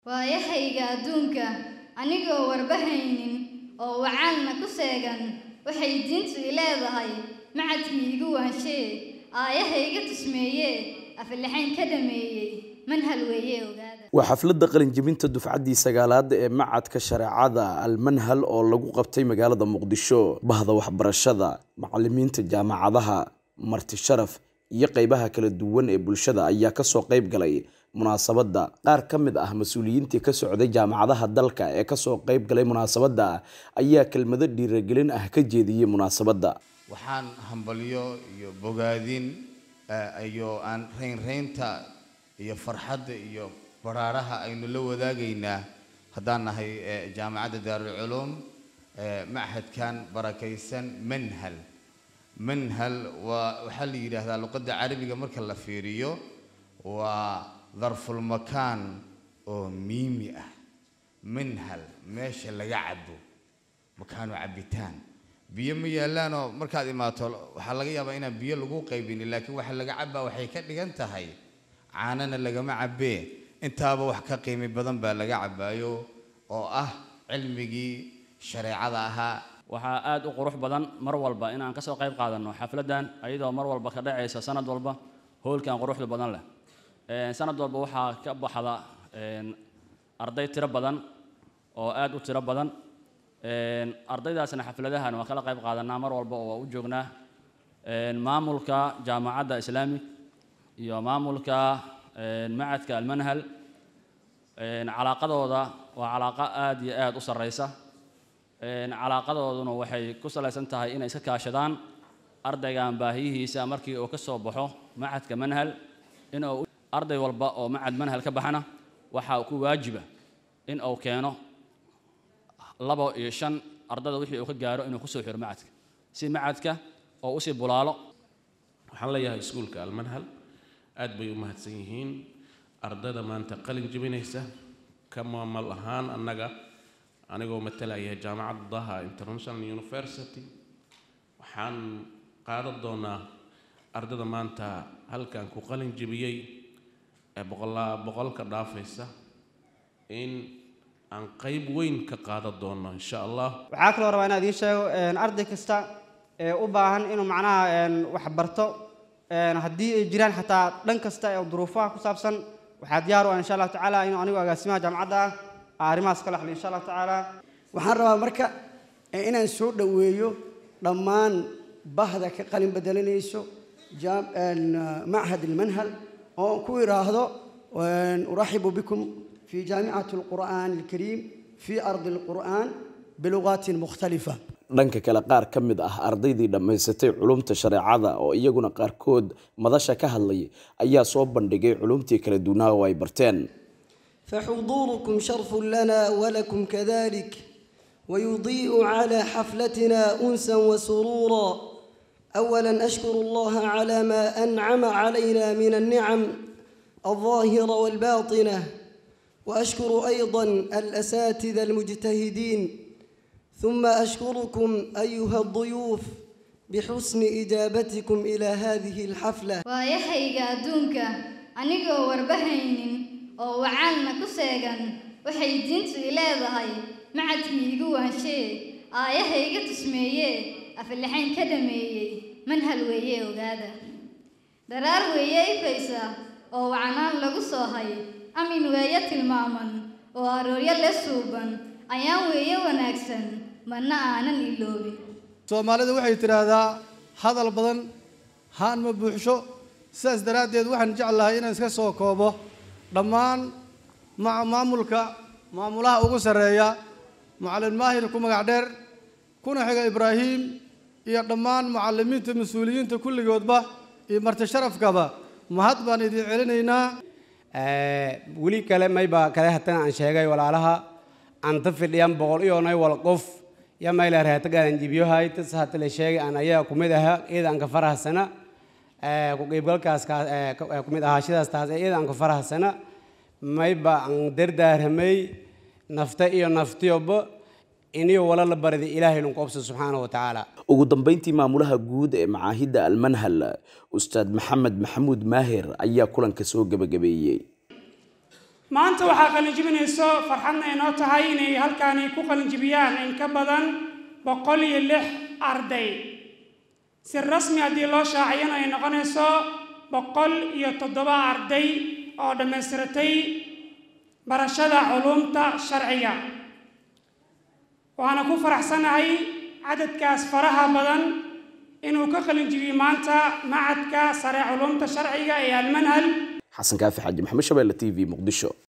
waayahayga adduunka anigoo warbahaynin oo wacaalna ku seegan waxay diintu i leedahay macadkii igu waanshee aayahayga tusmeeyee aflaxayn ka dhameeyey manhal weeye ogaada waa xafladda qalinjebinta dufcaddii sagaalaad ee macadka shareecada almanhal oo lagu qabtay magaalada muqdisho bahda waxbarashada macalimiinta jaamacadaha marti sharaf iyo qeybaha kala duwan ee bulshada ayaa kasoo qeyb galay munaasabadda qaar ka mid ah mas-uuliyiintii ka socday jaamacadaha dalka ee kasoo qeyb galay munaasabadda ayaa kelmado dhiiragelin ah ka jeediyey munaasabadda waxaan hambalyo iyo bogaadin iyo aan raynraynta iyo farxadda iyo baraaraha aynu la wadaagaynaa haddaan nahay jaamacadda daarulculuum machadkan barakaysan manhal manhal waa waxaa la yidhaahdaa luqadda carabiga marka la fiiriyo waa darfulmakaan oo miimi ah manhal meesha laga cabo makaanu cabitaan biyo ma yaallaanoo markaad imaato waxaa laga yaabaa inaan biyo lagu qaybinin laakiin waxa laga cabaa waxay ka dhigan tahay caanana lagama cabee intaaba wax ka qiimi badan baa laga cabaayo oo ah cilmigii shareecada ahaa waxaa aad u qurux badan mar walba inaan kasoo qayb qaadanno xafladdan ayadoo mar walba ka dhacaysa sanad walba hoolkan quruxda badan leh sanad walba waxaa ka baxda arday tiro badan oo aad u tiro badan ardaydaasna xafladahan waa kala qayb qaadanaa mar walba oo waa u joognaa maamulka jaamacadda islaamig iyo maamulka macadka almanhal calaaqadooda waa calaaqa aad iyo aad u sarreysa calaaqadooduna waxay ku salaysan tahay inay iska kaashadaan ardaygan baahiyihiisa markii uu ka soo baxo macadka manhal inuu arday walba oo macad manhal ka baxana waxaa ku waajiba in uu keeno labo iyo shan ardada wixii uu ka gaaro inuu kusoo xiro macadka si macadka oo usii bulaalo waxaan leeyahay iskuulka almanhal aad bay u mahadsan yihiin ardada maanta qalin jebinaysa ka maamal ahaan annaga anigoo matalaya jaamacadda daha international university waxaan qaadan doonaa ardada maanta halkan ku qalin jebiyey ee boqolaa boqolka dhaafaysa in aan qayb weyn ka qaadan doono insha allah waxaa kaloo rabaa inaan idiin sheego arday kasta ee u baahan inuu macnaha wax barto haddii ay jiraan xataa dhan kasta ee duruufaha ku saabsan waxaa diyaar u ah insha allahu tacaala inuu anigu agaasimaha jaamacadda ah arrimahaas kala xaliyo insha allahu tacaala waxaan rabaa marka inaan soo dhoweeyo dhammaan bahda ka qalin bedelanayso machad almanhal oo ku idhaahdo uraxibu bikum في جامعة القرآن الكريم في أرض القرآن بلغات مختلفة dhanka kale qaar ka mid ah ardaydii dhammaysatay culumta shareecada oo iyaguna qaarkood madasha ka hadlay ayaa soo bandhigay culumtii kala duwanaa oo ay barteen فحضوركم شرف لنا ولكم كذلك ويضيء على حفلتنا أنسا وسرورا أولا أشكر الله على ما أنعم علينا من النعم الظاهرة والباطنة واشكر ايضا الاساتذه المجتهدين ثم اشكركم ايها الضيوف بحسن اجابتكم الى هذه الحفله waayahayga adduunka anigoo warbahaynin oo wacaalna ku seegan waxay diintu i leedahay macadkii igu waanshee aayahayga tusmeeyee aflaxayn ka dhameeyey manhal weeye ogaada daraar weeye ifaysa oo wacnaan lagu soo hay amin weeye tilmaaman oo arooryo le suuban ayaan weeye wanaagsan mana aanan iloobin soomaalidu waxay tidhaahdaa hadal badan haan ma buuxsho sidaas daraaddeed waxaan jeclahay inaan iska soo koobo dhammaan maamulka maamulaha ugu sarreeya macallin maahir ku magac dheer kuna xiga ibraahiim iyo dhammaan mucallimiinta mas-uuliyiinta kulligoodba iyo marti sharafkaba mahad baan idin celinaynaa weli kale mayba kale hatan aan sheegay walaalaha anta fidhiyan boqol iyoonay wal qof ya mayla reetagadan jibyohay tas hata la sheegay aan ayaa kumid aha iyada ka farahsana ku qaybgalkaas kumid ahaashadaas taas iyada aan ka farahsana mayba aan dardaaramay nafta iyo naftiyoba iniyo wala la barida ilaahay lunku obsa subxaanahu wa tacaala ugu dambeyntii maamulaha guud ee macaahidda almanhal ustaad maxamed maxamuud maahir ayaa kulanka soo gebagabeeyey maanta waxaa qalinjibinayso farxadna inoo tahay inay halkaani ku qalinjibiyaan in ka badan boqol iyo lix arday si rasmi haddii loo shaaciyana ay noqonayso boqol iyo toddoba arday oo dhammaystiratay barashada culuumta sharciga waana ku faraxsanahay cadadkaas faraha badan inuu ka qalinjibiyey maanta macadka sare culuumta sharciga ee almanhal xasan kaafi xaaji maxamed shabeelle t v muqdisho